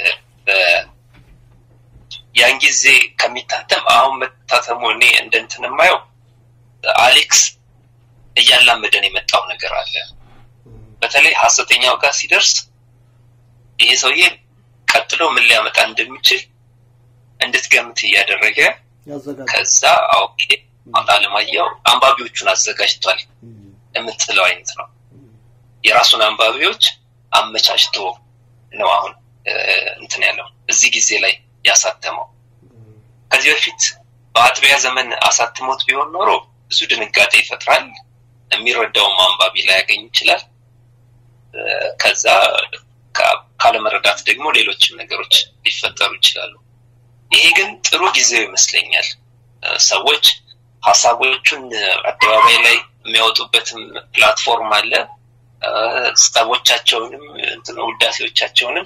ያን ጊዜ ከሚታተም አሁን መታተሙ እኔ እንደ እንትን የማየው አሌክስ እያላመደን የመጣው ነገር አለ። በተለይ ሀሰተኛው ጋር ሲደርስ ይሄ ሰውዬ ቀጥሎ ምን ሊያመጣ እንደሚችል እንድትገምት እያደረገ ከዛ ኦኬ አለማየሁ አንባቢዎቹን አዘጋጅቷል የምትለው አይነት ነው። የራሱን አንባቢዎች አመቻችቶ ነው አሁን እንትን ያለው እዚህ ጊዜ ላይ ያሳተመው። ከዚህ በፊት በአጥቢያ ዘመን አሳትሞት ቢሆን ኖሮ ብዙ ድንጋጤ ይፈጥራል። የሚረዳውም አንባቢ ላይ ያገኝ ይችላል። ከዛ ካለመረዳት ደግሞ ሌሎችም ነገሮች ሊፈጠሩ ይችላሉ። ይሄ ግን ጥሩ ጊዜው ይመስለኛል። ሰዎች ሀሳቦቹን አደባባይ ላይ የሚያወጡበትም ፕላትፎርም አለ። ጸቦቻቸውንም ውዳሴዎቻቸውንም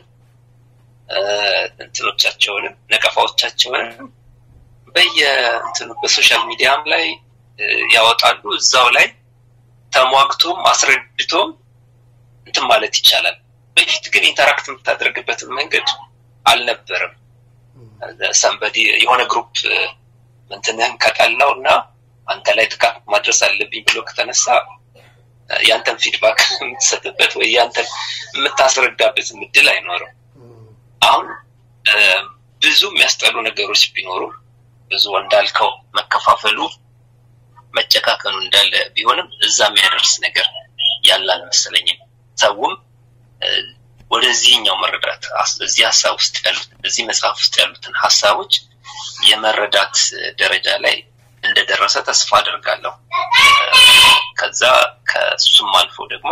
እንትኖቻቸውንም ነቀፋዎቻቸውንም በየእንትኑ በሶሻል ሚዲያም ላይ ያወጣሉ። እዛው ላይ ተሟግቶም አስረድቶም እንትን ማለት ይቻላል። በፊት ግን ኢንተራክት የምታደርግበትን መንገድ አልነበረም። ሰንበዲ የሆነ ግሩፕ እንትንህን ከጠላው እና አንተ ላይ ጥቃት ማድረስ አለብኝ ብሎ ከተነሳ ያንተን ፊድባክ የምትሰጥበት ወይ ያንተን የምታስረዳበት እድል አይኖርም። አሁን ብዙ የሚያስጠሉ ነገሮች ቢኖሩ ብዙ እንዳልከው መከፋፈሉ መጨካከኑ እንዳለ ቢሆንም እዛ የሚያደርስ ነገር ያለ አልመሰለኝም። ሰውም ወደዚህኛው መረዳት እዚህ ሀሳብ ውስጥ ያሉት እዚህ መጽሐፍ ውስጥ ያሉትን ሀሳቦች የመረዳት ደረጃ ላይ እንደደረሰ ተስፋ አደርጋለሁ። ከዛ ከሱም አልፎ ደግሞ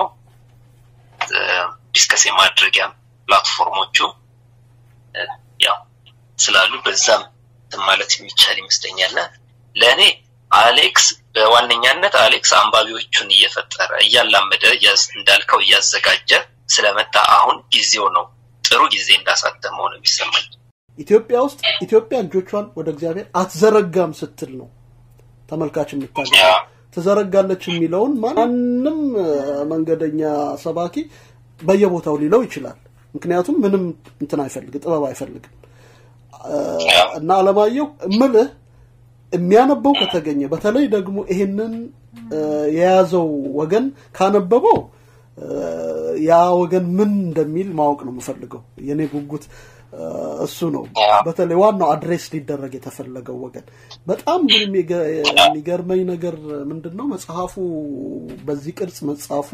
ዲስከስ የማድረጊያ ፕላትፎርሞቹ ያው ስላሉ በዛም ማለት የሚቻል ይመስለኛል። ለእኔ አሌክስ በዋነኛነት አሌክስ አንባቢዎቹን እየፈጠረ እያላመደ እንዳልከው እያዘጋጀ ስለመጣ አሁን ጊዜው ነው ጥሩ ጊዜ እንዳሳተመው ነው የሚሰማኝ። ኢትዮጵያ ውስጥ ኢትዮጵያ እጆቿን ወደ እግዚአብሔር አትዘረጋም ስትል ነው ተመልካች የምታገኝ ትዘረጋለች የሚለውን ማንም መንገደኛ ሰባኪ በየቦታው ሊለው ይችላል። ምክንያቱም ምንም እንትን አይፈልግ ጥበብ አይፈልግም እና አለማየሁ እምልህ የሚያነበው ከተገኘ በተለይ ደግሞ ይሄንን የያዘው ወገን ካነበበው ያ ወገን ምን እንደሚል ማወቅ ነው የምፈልገው። የኔ ጉጉት እሱ ነው። በተለይ ዋናው አድሬስ ሊደረግ የተፈለገው ወገን። በጣም ግን የሚገርመኝ ነገር ምንድን ነው መጽሐፉ በዚህ ቅርጽ መጽሐፉ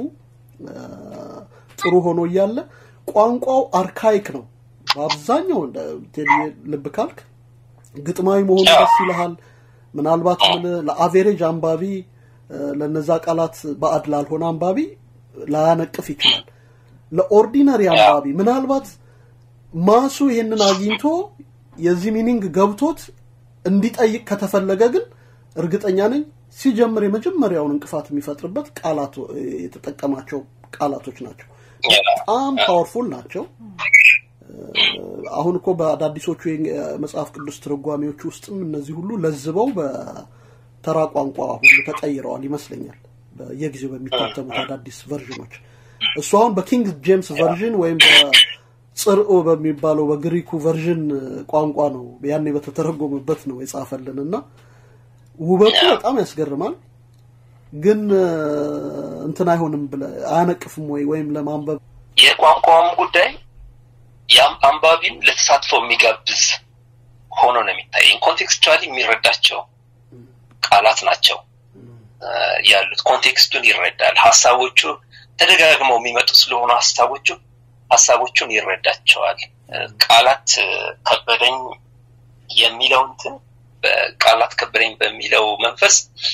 ጥሩ ሆኖ እያለ ቋንቋው አርካይክ ነው። በአብዛኛው ልብ ካልክ ግጥማዊ መሆኑ ደስ ይልሃል። ምናልባት ምን ለአቬሬጅ አንባቢ ለነዛ ቃላት ባዕድ ላልሆነ አንባቢ ላያነቅፍ ይችላል። ለኦርዲነሪ አንባቢ ምናልባት ማሱ ይህንን አግኝቶ የዚህ ሚኒንግ ገብቶት እንዲጠይቅ ከተፈለገ ግን እርግጠኛ ነኝ ሲጀምር የመጀመሪያውን እንቅፋት የሚፈጥርበት ቃላት የተጠቀማቸው ቃላቶች ናቸው። በጣም ፓወርፉል ናቸው። አሁን እኮ በአዳዲሶቹ የመጽሐፍ ቅዱስ ትርጓሜዎች ውስጥም እነዚህ ሁሉ ለዝበው በተራ ቋንቋ ሁሉ ተቀይረዋል ይመስለኛል በየጊዜው በሚታተሙት አዳዲስ ቨርዥኖች። እሱ አሁን በኪንግ ጄምስ ቨርዥን ወይም በጽርኦ በሚባለው በግሪኩ ቨርዥን ቋንቋ ነው ያኔ በተተረጎመበት ነው የጻፈልን እና ውበቱ በጣም ያስገርማል። ግን እንትን አይሆንም ብለ አያነቅፍም ወይ ወይም ለማንበብ የቋንቋውም ጉዳይ ያም አንባቢም ለተሳትፎ የሚጋብዝ ሆኖ ነው የሚታየኝ። ኮንቴክስቹዋሊ የሚረዳቸው ቃላት ናቸው ያሉት። ኮንቴክስቱን ይረዳል። ሀሳቦቹ ተደጋግመው የሚመጡ ስለሆኑ ሀሳቦቹ ሀሳቦቹን ይረዳቸዋል። ቃላት ከበደኝ የሚለው እንትን በቃላት ከበደኝ በሚለው መንፈስ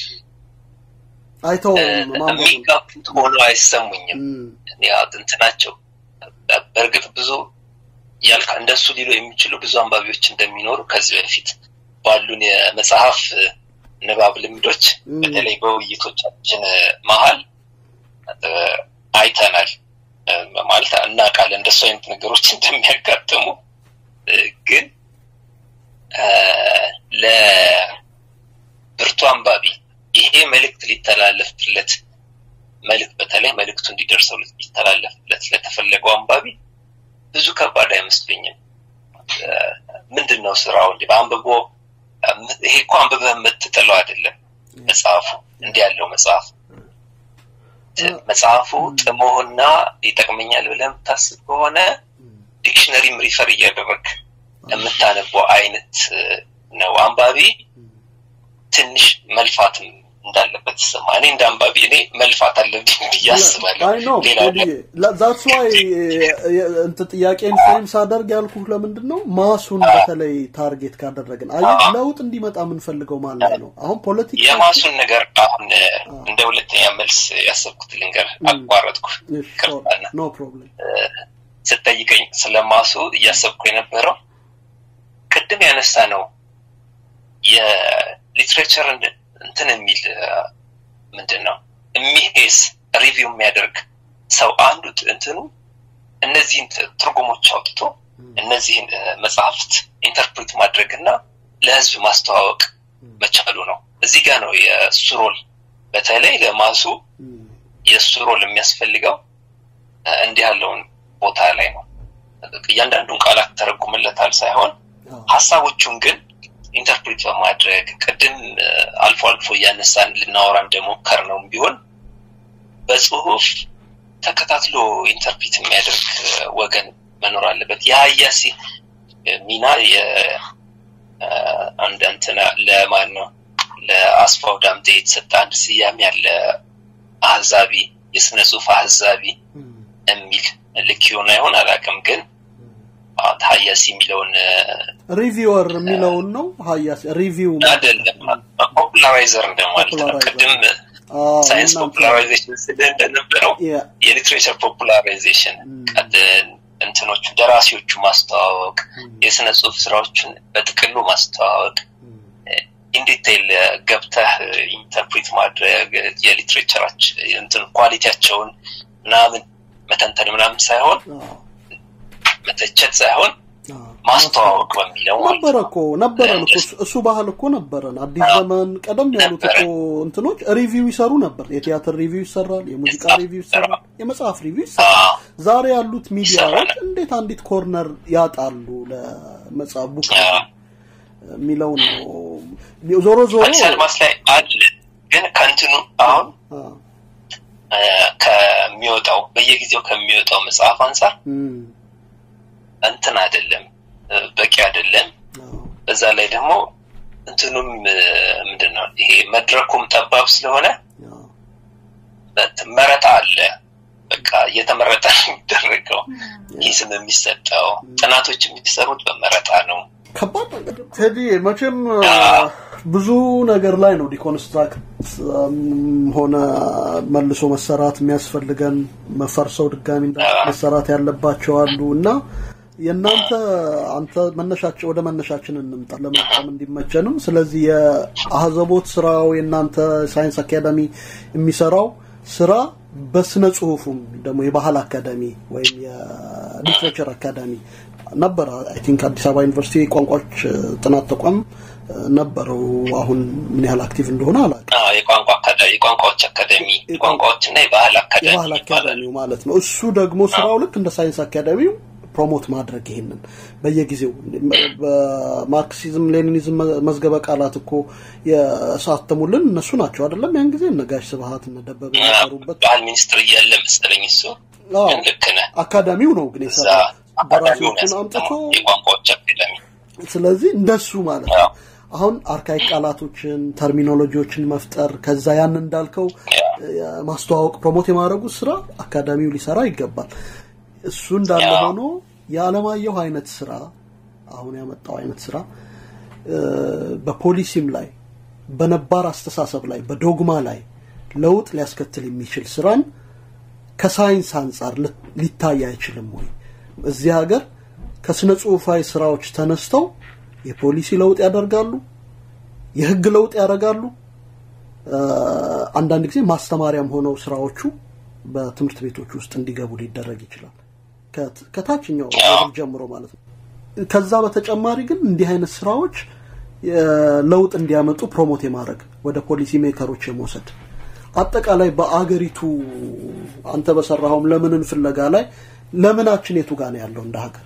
አይተው የሚጋቡት ሆኖ አይሰሙኝም። እንትናቸው በእርግጥ ብዙ ያልካ እንደሱ ሊሉ የሚችሉ ብዙ አንባቢዎች እንደሚኖሩ ከዚህ በፊት ባሉን የመጽሐፍ ንባብ ልምዶች በተለይ በውይይቶቻችን መሀል አይተናል። ማለት እናውቃለን እንደሱ አይነት ነገሮች እንደሚያጋጥሙ ግን ለብርቱ አንባቢ ይሄ መልእክት ሊተላለፍለት መልእክት በተለይ መልእክቱ እንዲደርሰው ሊተላለፍለት ለተፈለገው አንባቢ ብዙ ከባድ አይመስለኝም። ምንድን ነው ስራው? እንዲ በአንብቦ ይሄ እኮ አንብበህ የምትጥለው አይደለም መጽሐፉ እንዲህ ያለው መጽሐፍ መጽሐፉ ጥሞህና ይጠቅመኛል ብለህ የምታስብ ከሆነ ዲክሽነሪም ሪፈር እያደረግ የምታነበው አይነት ነው። አንባቢ ትንሽ መልፋትም እንዳለበት ይሰማ። እኔ እንደ አንባቢ እኔ መልፋት አለብኝ ብዬ አስባለሁ። ዛትስ ዋይ እንትን ጥያቄን ፍሬም ሳደርግ ያልኩህ ለምንድን ነው ማሱን በተለይ ታርጌት ካደረግን አየህ ለውጥ እንዲመጣ የምንፈልገው ማለት ነው። አሁን ፖለቲካ የማሱን ነገር አሁን እንደ ሁለተኛ መልስ ያሰብኩት ልንገር፣ አቋረጥኩ። ኖ ፕሮብለም። ስጠይቀኝ ስለ ማሱ እያሰብኩ የነበረው ቅድም ያነሳ ነው የሊትሬቸር እንትን የሚል ምንድን ነው የሚሄስ ሪቪው የሚያደርግ ሰው አንዱ እንትኑ እነዚህን ትርጉሞች አውጥቶ እነዚህን መጽሐፍት ኢንተርፕሬት ማድረግ እና ለህዝብ ማስተዋወቅ መቻሉ ነው። እዚህ ጋር ነው የእሱ ሮል በተለይ ለማሱ የእሱ ሮል የሚያስፈልገው እንዲህ ያለውን ቦታ ላይ ነው። እያንዳንዱን ቃላት ተረጉምለታል ሳይሆን ሀሳቦቹን ግን ኢንተርፕሬት በማድረግ ቅድም አልፎ አልፎ እያነሳን ልናወራ እንደሞከር ነው ቢሆን በጽሁፍ ተከታትሎ ኢንተርፕሬት የሚያደርግ ወገን መኖር አለበት። የሀያሲ ሚና አንድ እንትና ለማን ነው ለአስፋው ዳምጤ የተሰጠ አንድ ስያሜ ያለ አህዛቢ የስነ ጽሁፍ አህዛቢ የሚል ልክ ይሆን አይሆን አላውቅም ግን ሀያሲ የሚለውን ሪቪወር የሚለውን ነው። ሀያሲ ሪቪው አይደለም፣ ፖፑላራይዘር እንደማለት ነው። ቅድም ሳይንስ ፖፑላራይዜሽን ስለ እንደነበረው የሊትሬቸር ፖፑላራይዜሽን እንትኖቹ ደራሲዎቹ ማስተዋወቅ፣ የስነ ጽሁፍ ስራዎችን በጥቅሉ ማስተዋወቅ፣ ኢንዲቴይል ገብተህ ኢንተርፕሬት ማድረግ የሊትሬቸራች እንትን ኳሊቲያቸውን ምናምን መተንተን ምናምን ሳይሆን መተቸት ሳይሆን ማስተዋወቅ በሚለው ማለት ነበረ ነው። እኮ ነበረን እኮ እሱ- እሱ ባህል እኮ ነበረን። አዲስ ዘመን ቀደም ያሉት እኮ እንትኖች ሪቪው ይሰሩ ነበር። የቲያትር ሪቪው ይሰራል፣ የሙዚቃ የመጽሐፍ ሪቪው ይሰራል፣ የመጽሐፍ ሪቪው ይሰራል። አዎ፣ ዛሬ ያሉት ሚዲያዎች ይሰራል። እንዴት አንዲት ኮርነር ያጣሉ ለመጽሐፍ ቡክ አዎ። የሚለው ነው። ዞሮ ዞሮ አዲስ አድማስ ላይ አለ ግን ከእንትኑ አሁን አ፣ እ፣ ከሚወጣው በየጊዜው ከሚወጣው መጽሐፍ አንጻር እም፣ እንትን አይደለም እ፣ በቂ አይደለም። አ፣ በዛ ላይ ደግሞ እንትኑም እ፣ ምንድን ነው ይሄ መድረኩም ጠባብ ስለሆነ አ፣ በት- መረጣ አለ። በቃ እየተመረጠ ነው የሚደረገው። ሂስም የሚሰጠው ጥናቶች የሚሰሩት በመረጣ ነው። ከባድ ነገር ቴዲ መቼም አ፣ ብዙ ነገር ላይ ነው ዲኮንስትራክት ሆነ መልሶ መሰራት የሚያስፈልገን መፈርሰው ድጋሚ እንዳ- መሰራት ያለባቸው አሉ እና የእናንተ አንተ መነሻችን ወደ መነሻችን እንምጣ ለመጠቀም እንዲመቸንም ስለዚህ የአህዘቦት ስራው የእናንተ ሳይንስ አካዳሚ የሚሰራው ስራ በስነ ጽሁፉም ደግሞ የባህል አካዳሚ ወይም የሊትሬቸር አካዳሚ ነበረ አይ ቲንክ አዲስ አበባ ዩኒቨርሲቲ ቋንቋዎች ጥናት ተቋም ነበረው አሁን ምን ያህል አክቲቭ እንደሆነ አላውቅም አዎ፣ የቋንቋ አካዳሚ የቋንቋዎች አካዳሚ የቋንቋዎችና የባህል አካዳሚ የባህል ይባላል። አካዳሚው ማለት ነው እሱ ደግሞ ስራው ልክ እንደ ሳይንስ አካዳሚው ፕሮሞት ማድረግ ይሄንን በየጊዜው በማርክሲዝም ሌኒኒዝም መዝገበ ቃላት እኮ የሳተሙልን እነሱ ናቸው አይደለም ያን ጊዜ እነ ጋሽ ስብሀት እነ ደበበ የሰሩበት ባህል ሚኒስትር እያለ መሰለኝ እሱ አዎ፣ ግን ልክ ነህ። አካዳሚው ነው ግን እዛ የሰራው አካዳሚውን ደራሲዎችን ያስጠናው አምጥቶ የቋንቋዎች አካዳሚ ስለዚህ እንደሱ ማለት ነው አዎ። አሁን አርካይክ ቃላቶችን ተርሚኖሎጂዎችን መፍጠር ከዛ ያን እንዳልከው ያ። ማስተዋወቅ ፕሮሞት የማድረጉ ስራ አካዳሚው ሊሰራ ይገባል እሱ እንዳለ ያ። ሆኖ የአለማየሁ አይነት ስራ አሁን ያመጣው አይነት ስራ እ፣ በፖሊሲም ላይ በነባር አስተሳሰብ ላይ በዶግማ ላይ ለውጥ ሊያስከትል የሚችል ስራን ከሳይንስ አንጻር ል- ሊታይ አይችልም ወይ? እዚህ ሀገር ከስነ ጽሁፋዊ ስራዎች ተነስተው የፖሊሲ ለውጥ ያደርጋሉ፣ የህግ ለውጥ ያደርጋሉ። እ፣ አንዳንድ ጊዜ ማስተማሪያም ሆነው ስራዎቹ በትምህርት ቤቶች ውስጥ እንዲገቡ ሊደረግ ይችላል። ከት- ከታችኛው ሌቭል ጀምሮ ማለት ነው። ከዛ በተጨማሪ ግን እንዲህ አይነት ስራዎች የ- ለውጥ እንዲያመጡ ፕሮሞት የማድረግ ወደ ፖሊሲ ሜከሮች የመውሰድ አጠቃላይ በአገሪቱ አንተ በሰራኸውም ለምንን ፍለጋ ላይ ለምናችን የቱ ጋ ነው ያለው እንደ ሀገር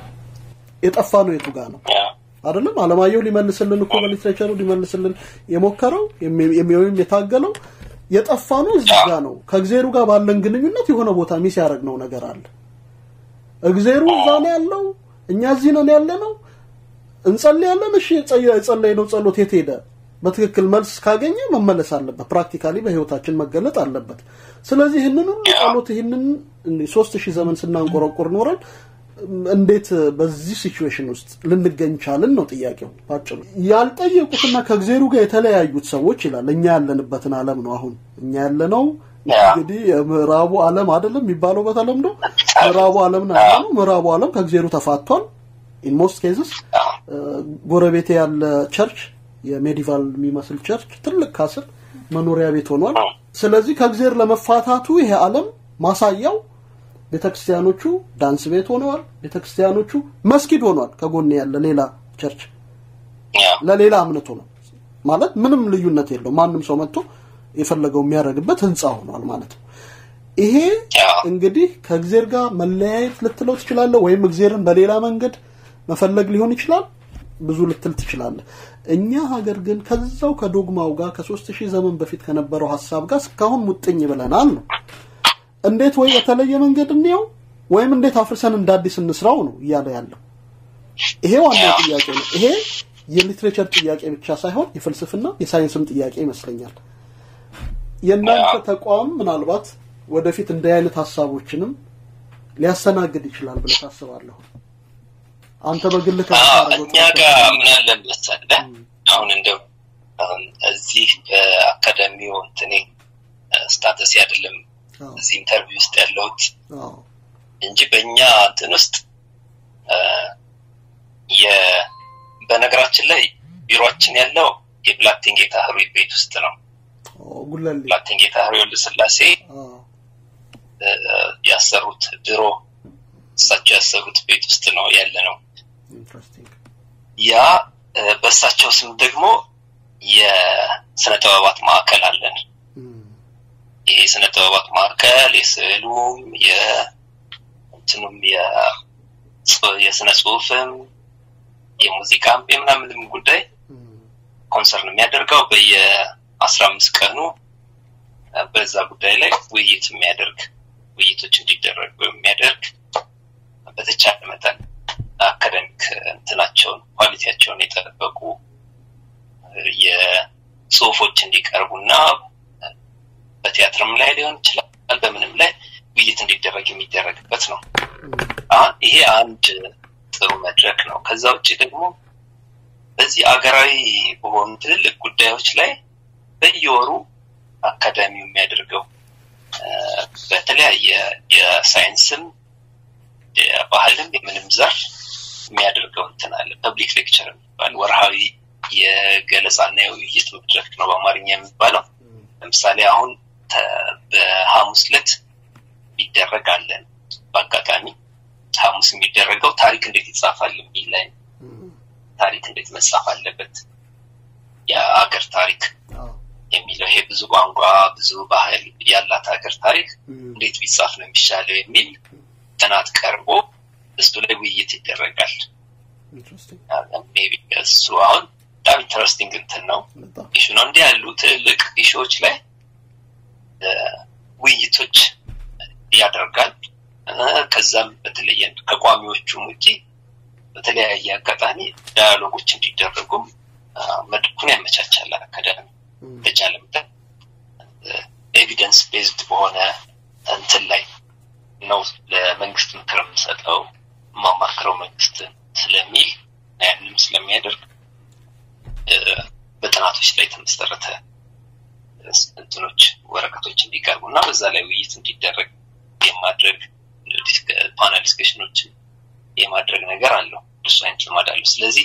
የጠፋ ነው የቱ ጋ ነው ያ። አይደለም አለማየሁ ሊመልስልን እኮ በሊትሬቸሩ ሊመልስልን የሞከረው የሚ- የሚ- ወይም የታገለው የጠፋ ነው እዚህ ጋ ነው ከእግዜሩ ጋር ባለን ግንኙነት የሆነ ቦታ ሚስ ያደረግነው ነገር አለ እግዜሩ እዛ ነው ያለው እኛ እዚህ ነን ያለ ነው እንጸልያለን እሺ የጸ- የጸለይነው ጸሎት የት ሄደ በትክክል መልስ ካገኘ መመለስ አለበት ፕራክቲካሊ በህይወታችን መገለጥ አለበት ስለዚህ ይህንን ሁሉ ጸሎት ይህንን እንዲህ ሶስት ሺህ ዘመን ስናንቆረቆር ኖረን እንዴት በዚህ ሲቹዌሽን ውስጥ ልንገኝ ቻልን ነው ጥያቄው ባጭሩ ያልጠየቁትና ከእግዜሩ ጋር የተለያዩት ሰዎች ይላል እኛ ያለንበትን አለም ነው አሁን እኛ ያለነው እንግዲህ የምዕራቡ አለም አይደለም የሚባለው በተለምዶ ምዕራቡ አለም ነው ያለነው ምዕራቡ አለም ከእግዜሩ ተፋቷል ኢን ሞስት ኬዝስ ጎረቤቴ ያለ ቸርች የሜዲቫል የሚመስል ቸርች ትልቅ ካስል መኖሪያ ቤት ሆኗል ስለዚህ ከእግዜር ለመፋታቱ ይሄ አለም ማሳያው ቤተክርስቲያኖቹ ዳንስ ቤት ሆነዋል ቤተክርስቲያኖቹ መስጊድ ሆኗል ከጎን ያለ ሌላ ቸርች ያ። ለሌላ እምነት ሆኗል ማለት ምንም ልዩነት የለው ማንም ሰው መጥቶ የፈለገው የሚያደርግበት ህንፃ ሆኗል ማለት ነው ይሄ ያ። እንግዲህ ከእግዜር ጋር መለያየት ልትለው ትችላለህ ወይም እግዜርን በሌላ መንገድ መፈለግ ሊሆን ይችላል ብዙ ልትል ትችላለህ እኛ ሀገር ግን ከዛው ከዶግማው ጋር ከሶስት ሺህ ዘመን በፊት ከነበረው ሀሳብ ጋር እስካሁን ሙጥኝ ብለናል ነው እንዴት ወይ የተለየ መንገድ እንየው ወይም እንዴት አፍርሰን እንደ አዲስ እንስራው ነው እያለ ያለው ይሄ ዋናው ጥያቄ ነው ይሄ የሊትሬቸር ጥያቄ ብቻ ሳይሆን የፍልስፍና የሳይንስም ጥያቄ ይመስለኛል የእናንተ ተቋም ምናልባት ወደፊት እንዲህ አይነት ሀሳቦችንም ሊያስተናግድ ይችላል ብለህ ታስባለሁ አንተ በግል አዎ፣ ከምታደርገው እኛ ጋር ምን አለ መሰለህ አሁን እንደው አሁን እዚህ በአካዳሚው እንትኔ ስታተስ አይደለም አዎ፣ እዚህ ኢንተርቪው ውስጥ ያለሁት አዎ፣ እንጂ በእኛ እንትን ውስጥ አ፣ የ በነገራችን ላይ ቢሮአችን ያለው የብላቴን ጌታ ህሩይ ቤት ውስጥ ነው። አዎ፣ ጉለሌ ብላቴን ጌታ ህሩይ ወልደ ስላሴ አዎ፣ አ፣ ያሰሩት ድሮ እሳቸው ያሰሩት ቤት ውስጥ ነው ያለ ነው። ያ በእሳቸው ስም ደግሞ የስነ ጥበባት ማዕከል አለን። ይሄ የስነ ጥበባት ማዕከል የስዕሉም የእንትኑም የስነ ጽሁፍም የሙዚቃም የምናምንም ጉዳይ ኮንሰርን የሚያደርገው በየአስራ አምስት ቀኑ በዛ ጉዳይ ላይ ውይይት የሚያደርግ ውይይቶች እንዲደረጉ የሚያደርግ በተቻለ መጠን አካደሚክ እንትናቸውን ኳሊቲያቸውን የጠበቁ የጽሁፎች እንዲቀርቡ እና በቲያትርም ላይ ሊሆን ይችላል በምንም ላይ ውይይት እንዲደረግ የሚደረግበት ነው። ይሄ አንድ ጥሩ መድረክ ነው። ከዛ ውጭ ደግሞ በዚህ አገራዊ በሆኑ ትልልቅ ጉዳዮች ላይ በየወሩ አካዳሚው የሚያደርገው በተለያየ የሳይንስም የባህልም የምንም ዘርፍ የሚያደርገው እንትን አለ። ፐብሊክ ሌክቸር የሚባል ወርሃዊ የገለጻና የውይይት መድረክ ነው በአማርኛ የሚባለው። ለምሳሌ አሁን በሐሙስ ዕለት ይደረግ አለን። በአጋጣሚ ሐሙስ የሚደረገው ታሪክ እንዴት ይጻፋል የሚል ላይ ታሪክ እንዴት መጻፍ አለበት የአገር ታሪክ የሚለው ይሄ ብዙ ቋንቋ ብዙ ባህል ያላት ሀገር ታሪክ እንዴት ቢጻፍ ነው የሚሻለው የሚል ጥናት ቀርቦ እሱ ላይ ውይይት ይደረጋል። እሱ አሁን በጣም ኢንተረስቲንግ እንትን ነው ኢሹ ነው። እንዲህ ያሉ ትልልቅ ኢሹዎች ላይ ውይይቶች ያደርጋል። ከዛም በተለየ ከቋሚዎቹም ውጪ በተለያየ አጋጣሚ ዳያሎጎች እንዲደረጉም መድረኩን ያመቻቻል አካዳሚ በቻለ መጠን ኤቪደንስ ቤዝድ በሆነ እንትን ላይ ነው ለመንግስት ምክር የምሰጠው የማማክረው መንግስት ስለሚል ያንንም ስለሚያደርግ በጥናቶች ላይ የተመሰረተ እንትኖች ወረቀቶች እንዲቀርቡ እና በዛ ላይ ውይይት እንዲደረግ የማድረግ ፓናል ዲስከሽኖችን የማድረግ ነገር አለው። እሱ አይነት ልማድ አለው። ስለዚህ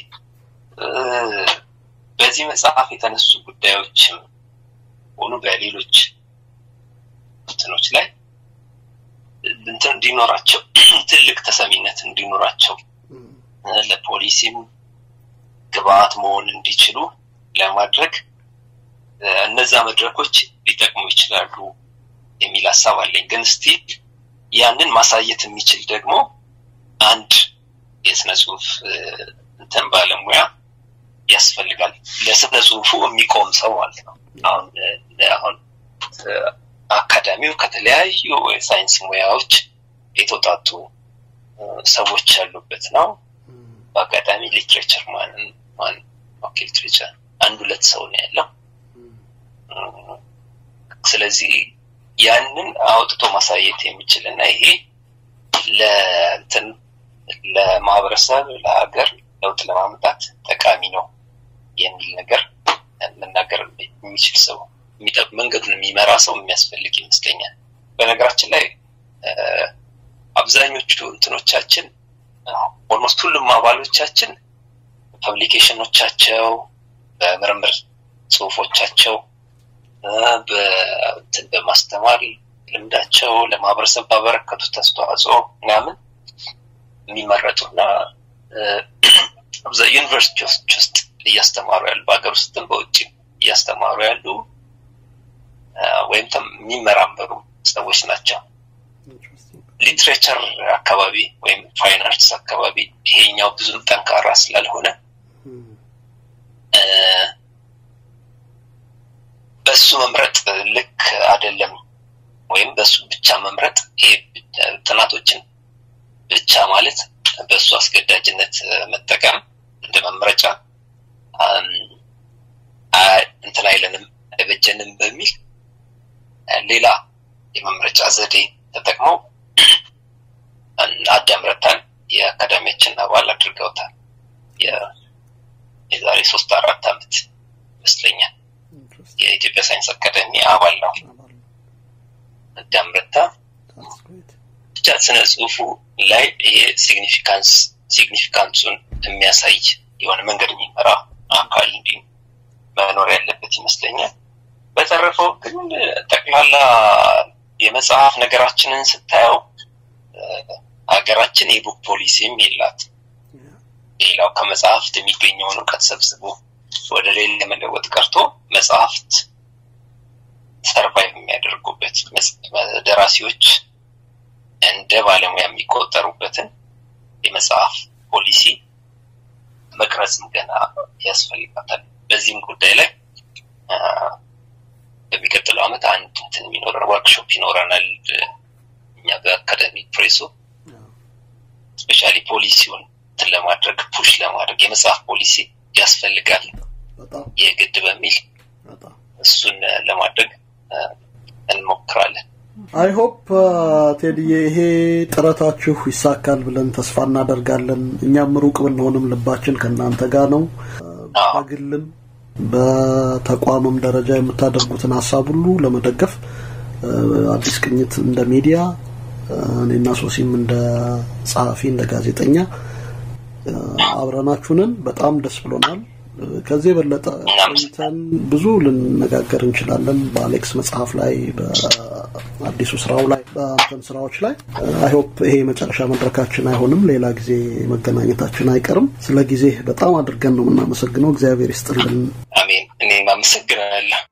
በዚህ መጽሐፍ የተነሱ ጉዳዮችም ሆኑ በሌሎች እንትኖች ላይ እንትን እንዲኖራቸው ትልቅ ተሰሚነት እንዲኖራቸው ለፖሊሲም ግብአት መሆን እንዲችሉ ለማድረግ እነዛ መድረኮች ሊጠቅሙ ይችላሉ የሚል ሀሳብ አለኝ። ግን ስቲል ያንን ማሳየት የሚችል ደግሞ አንድ የስነ ጽሁፍ እንትን ባለሙያ ያስፈልጋል። ለስነ ጽሁፉ የሚቆም ሰው ማለት ነው። አሁን አሁን አካዳሚው ከተለያዩ የሳይንስ ሙያዎች የተውጣጡ ሰዎች ያሉበት ነው። በአጋጣሚ ሊትሬቸር ማንን ማን ኦኬ ሊትሬቸር አንድ ሁለት ሰው ነው ያለው። ስለዚህ ያንን አውጥቶ ማሳየት የሚችል እና ይሄ ለእንትን ለማህበረሰብ ለሀገር ለውጥ ለማምጣት ጠቃሚ ነው የሚል ነገር መናገር የሚችል ሰው መንገዱን የሚመራ ሰው የሚያስፈልግ ይመስለኛል። በነገራችን ላይ አብዛኞቹ እንትኖቻችን ኦልሞስት ሁሉም አባሎቻችን ፐብሊኬሽኖቻቸው በምርምር ጽሁፎቻቸው በእንትን በማስተማር ልምዳቸው ለማህበረሰብ ባበረከቱት አስተዋጽኦ ምናምን የሚመረጡና ዩኒቨርሲቲዎች ውስጥ እያስተማሩ ያሉ በሀገር ውስጥም በውጭ እያስተማሩ ያሉ ወይም የሚመራመሩ ሰዎች ናቸው። ሊትሬቸር አካባቢ ወይም ፋይን አርትስ አካባቢ ይሄኛው ብዙም ጠንካራ ስላልሆነ በሱ መምረጥ ልክ አይደለም። ወይም በሱ ብቻ መምረጥ ይሄ ጥናቶችን ብቻ ማለት በእሱ አስገዳጅነት መጠቀም እንደ መምረጫ እንትን አይለንም አይበጀንም በሚል ሌላ የመምረጫ ዘዴ ተጠቅመው አዳም ረታን የአካዳሚያችን አባል አድርገውታል። የዛሬ ሶስት አራት አመት ይመስለኛል የኢትዮጵያ ሳይንስ አካዳሚ አባል ነው። አዳም ረታ ብቻ ስነ ጽሁፉ ላይ ይሄ ሲግኒፊካንስ ሲግኒፊካንሱን የሚያሳይ የሆነ መንገድ የሚመራ አካል እንዲ መኖር ያለበት ይመስለኛል። በተረፈው ግን ጠቅላላ የመጽሐፍ ነገራችንን ስታየው ሀገራችን የቡክ ፖሊሲም የላት ሌላው ከመጽሐፍት የሚገኘውን እውቀት ሰብስቦ ወደ ሌላ መለወጥ ቀርቶ መጽሐፍት ሰርቫይቭ የሚያደርጉበት ደራሲዎች እንደ ባለሙያ የሚቆጠሩበትን የመጽሐፍ ፖሊሲ መቅረጽም ገና ያስፈልጋታል። በዚህም ጉዳይ ላይ በሚቀጥለው ዓመት አንድ እንትን የሚኖረን ወርክሾፕ ይኖረናል። እኛ በአካደሚክ ፕሬሱ ስፔሻሊ ፖሊሲውን እንትን ለማድረግ ፑሽ ለማድረግ የመጽሐፍ ፖሊሲ ያስፈልጋል የግድ በሚል እሱን ለማድረግ እንሞክራለን። አይ ሆፕ ቴዲዬ ይሄ ጥረታችሁ ይሳካል ብለን ተስፋ እናደርጋለን። እኛም ሩቅ ብንሆንም ልባችን ከእናንተ ጋር ነው። በግልም በተቋምም ደረጃ የምታደርጉትን ሀሳብ ሁሉ ለመደገፍ አዲስ ቅኝት እንደ ሚዲያ እኔና ሶሲም እንደ ጸሐፊ እንደ ጋዜጠኛ አብረናችሁንን በጣም ደስ ብሎናል። ከዚህ የበለጠ ቆይተን ብዙ ልንነጋገር እንችላለን። በአሌክስ መጽሐፍ ላይ፣ በአዲሱ ስራው ላይ፣ በአንተን ስራዎች ላይ አይሆፕ ይሄ የመጨረሻ መድረካችን አይሆንም። ሌላ ጊዜ መገናኘታችን አይቀርም። ስለ ጊዜ በጣም አድርገን ነው የምናመሰግነው። እግዚአብሔር ይስጥልን። አሜን። እኔም አመሰግናለሁ።